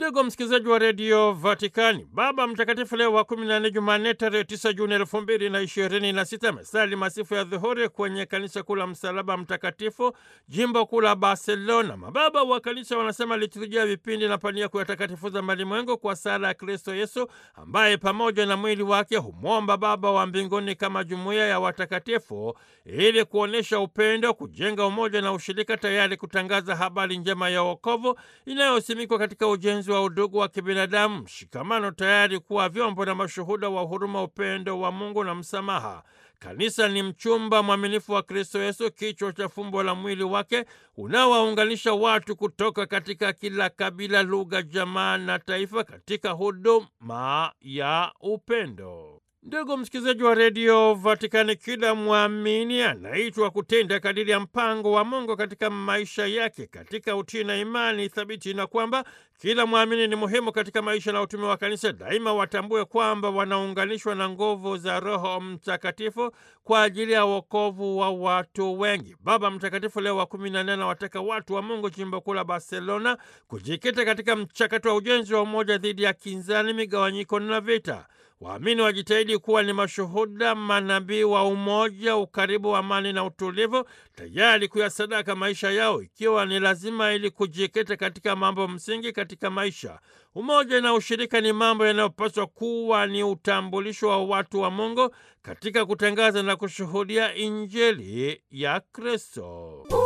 Ndugu msikilizaji wa redio Vatikani, Baba Mtakatifu Leo wa kumi na nne, Jumanne tarehe tisa Juni elfu mbili na ishirini na sita amesali masifu ya dhuhuri kwenye kanisa kuu la Msalaba Mtakatifu, jimbo kuu la Barcelona. Mababa wa kanisa wanasema liturujia vipindi na pania kuyatakatifuza malimwengu kwa sala ya Kristo Yesu, ambaye pamoja na mwili wake humwomba Baba wa mbinguni kama jumuiya ya watakatifu, ili kuonyesha upendo, kujenga umoja na ushirika, tayari kutangaza habari njema ya wokovu inayosimikwa katika ujenzi wa udugu wa kibinadamu, mshikamano, tayari kuwa vyombo na mashuhuda wa huruma, upendo wa Mungu na msamaha. Kanisa ni mchumba mwaminifu wa Kristo Yesu, kichwa cha fumbo la mwili wake unaowaunganisha watu kutoka katika kila kabila, lugha, jamaa na taifa katika huduma ya upendo. Ndugu msikilizaji wa redio Vatikani, kila mwamini anaitwa kutenda kadiri ya mpango wa Mungu katika maisha yake katika utii na imani thabiti, na kwamba kila mwamini ni muhimu katika maisha na utume wa kanisa. Daima watambue kwamba wanaunganishwa na nguvu za Roho Mtakatifu kwa ajili ya wokovu wa watu wengi. Baba Mtakatifu Leo wa kumi na nne anawataka watu wa Mungu jimbo kuu la Barcelona kujikita katika mchakato wa ujenzi wa umoja dhidi ya kinzani, migawanyiko na vita. Waamini wajitahidi kuwa ni mashuhuda manabii wa umoja, ukaribu wa amani na utulivu, tayari kuyasadaka maisha yao ikiwa ni lazima, ili kujikita katika mambo msingi katika maisha. Umoja na ushirika ni mambo yanayopaswa kuwa ni utambulisho wa watu wa Mungu katika kutangaza na kushuhudia Injili ya Kristo.